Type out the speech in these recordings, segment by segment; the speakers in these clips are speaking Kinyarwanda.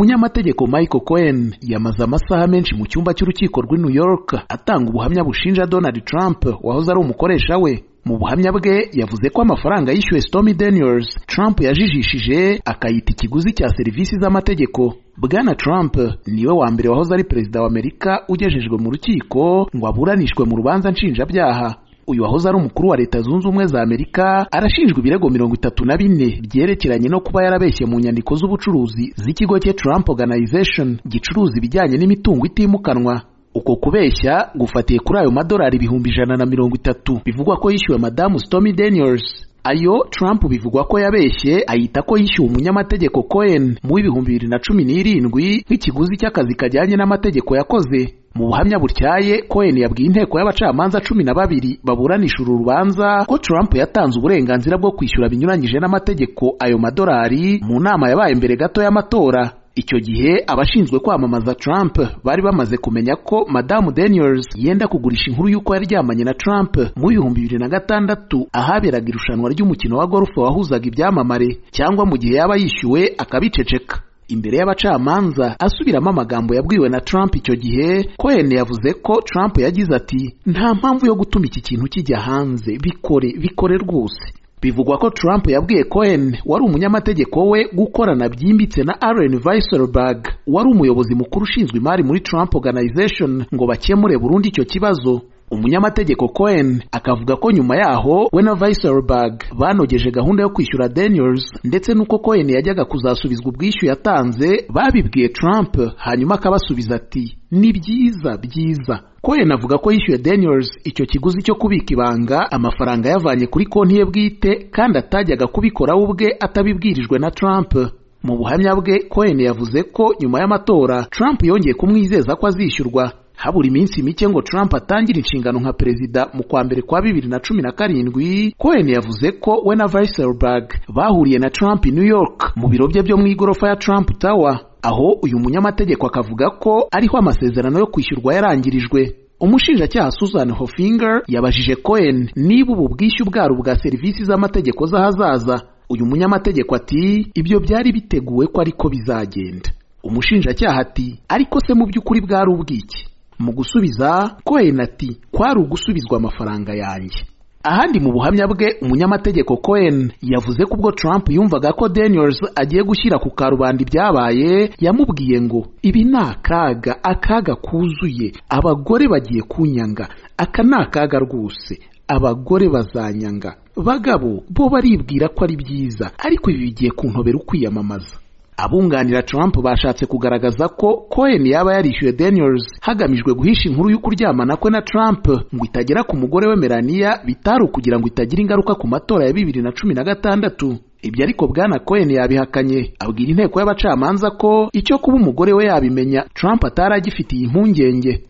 umunyamategeko michael cohen yamaze amasaha menshi mu cyumba cy'urukiko rw'i new york atanga ubuhamya bushinja donald trump wahoze ari umukoresha we mu buhamya bwe yavuze ko amafaranga yishyuwe Stormy Daniels Trump yajijishije akayita ikiguzi cya serivisi z'amategeko Bwana Trump niwe wa mbere wahoze ari perezida wa Amerika ugejejwe mu rukiko ngo aburanishwe mu rubanza nshinjabyaha uyu wahoze ari umukuru wa leta zunze ubumwe za Amerika arashinjwa ibirego mirongo itatu na bine byerekeranye no kuba yarabeshye mu nyandiko z'ubucuruzi z'ikigo cye Trump Organization gicuruza ibijyanye n'imitungo itimukanwa uko kubeshya gufatiye kuri ayo madolari ibihumbi ijana na mirongo itatu bivugwa ko yishyuwe madamu Stormy Daniels ayo Trump bivugwa ko yabeshye ayita ko yishyuwe umunyamategeko Cohen mu w'ibihumbi bibiri na cumi n'irindwi nk'ikiguzi cy'akazi kajyanye n'amategeko yakoze mu buhamya butyaye Cohen yabwiye inteko y'abacamanza cumi na babiri baburanisha uru rubanza ko Trump yatanze uburenganzira bwo kwishyura binyuranyije n'amategeko ayo madolari mu nama yabaye mbere gato y'amatora icyo gihe abashinzwe kwamamaza Trump bari bamaze kumenya ko madamu Daniels yenda kugurisha inkuru y'uko yaryamanye na Trump mu bihumbi bibiri na gatandatu ahaberaga irushanwa ry'umukino wa golf wahuzaga ibyamamare cyangwa mu gihe yaba yishyuwe akabiceceka imbere y'abacamanza asubiramo amagambo yabwiwe na Trump icyo gihe Cohen yavuze ko Trump yagize ati nta mpamvu yo gutuma iki kintu kijya hanze bikore bikore rwose bivugwa ko Trump yabwiye Cohen wari umunyamategeko we gukorana byimbitse na Allen Weisselberg wari umuyobozi mukuru ushinzwe imari muri Trump Organization ngo bakemure burundu icyo kibazo umunyamategeko Cohen akavuga ko nyuma yaho we na Weisselberg banogeje gahunda yo kwishyura Daniels ndetse n'uko Cohen yajyaga kuzasubizwa ubwishyu yatanze babibwiye Trump hanyuma akabasubiza ati ni byiza byiza Cohen avuga ko yishyuye Daniels icyo kiguzi cyo kubika ibanga amafaranga yavanye kuri konti ye bwite kandi atajyaga kubikora ubwe atabibwirijwe na Trump mu buhamya bwe Cohen yavuze ko nyuma y'amatora Trump yongeye kumwizeza ko azishyurwa habura iminsi mike ngo Trump atangire inshingano nka perezida mu kwa mbere kwa bibiri na cumi na karindwi Cohen yavuze ko we na Weisselberg bahuriye na Trump i New York mu biro bye byo mu igorofa ya Trump Tower aho uyu munyamategeko akavuga ko ariho amasezerano yo kwishyurwa yarangirijwe umushinjacyaha Susan Hofinger yabajije Cohen niba ubu bwishyu bwari ubwa serivisi z'amategeko z'ahazaza uyu munyamategeko ati ibyo byari biteguwe ko ariko bizagenda umushinjacyaha ati ariko se mu by'ukuri bwari ubwiki mu gusubiza Cohen ati kwari ugusubizwa amafaranga yanjye ahandi mu buhamya bwe umunyamategeko Cohen yavuze ko ubwo Trump yumvaga ko Daniels agiye gushyira ku karubanda ibyabaye yamubwiye ngo ibi ni akaga akaga kuzuye abagore bagiye kunyanga aka ni akaga rwose abagore bazanyanga bagabo bo baribwira ko ari byiza ariko ibi bigiye kuntobera ukwiyamamaza abunganira Trump bashatse kugaragaza ko Cohen yaba yarishyuye Daniels hagamijwe guhisha inkuru y'ukuryamana kwe na Trump ngo itagera ku mugore we Melania bitari ukugira ngo itagira ingaruka ku matora ya bibiri na cumi na gatandatu ibyo ariko bwana Cohen yabihakanye abwira inteko y'abacamanza ko icyo kuba umugore we yabimenya Trump atari agifitiye impungenge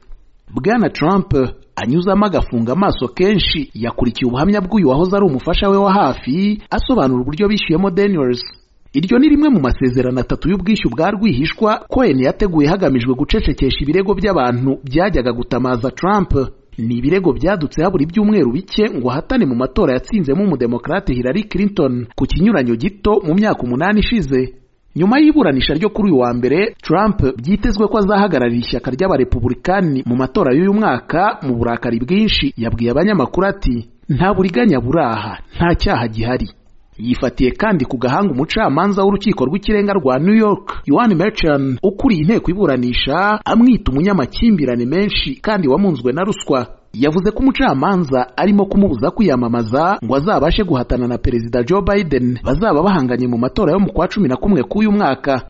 bwana Trump anyuzamo agafunga amaso kenshi yakurikiye ubuhamya bw'uyu wahoze ari umufasha we wa hafi asobanura uburyo bishyuyemo Daniels iryo ni rimwe mu masezerano atatu y'ubwishyu bwa rwihishwa Cohen yateguye hagamijwe gucecekesha ibirego by'abantu byajyaga gutamaza Trump ni ibirego byadutse habura ibyumweru bike ngo ahatane mu matora yatsinzemo umudemokarate Hillary Clinton ku kinyuranyo gito mu myaka umunani ishize nyuma y'iburanisha ryo kuri uyu wa mbere Trump byitezwe ko azahagararira ishyaka ry'abarepubulikani mu matora y'uyu mwaka mu burakari bwinshi yabwiye abanyamakuru ati nta buriganya buraha nta cyaha gihari yifatiye kandi ku gahanga umucamanza w'urukiko rw'ikirenga rwa New York Yohan Merchan ukuriye inteko iburanisha amwita umunyamakimbirane menshi kandi wamunzwe na ruswa yavuze ko umucamanza arimo kumubuza kwiyamamaza ngo azabashe guhatana na perezida Joe Biden bazaba bahanganye mu matora yo mu kwa cumi na kumwe k'uyu mwaka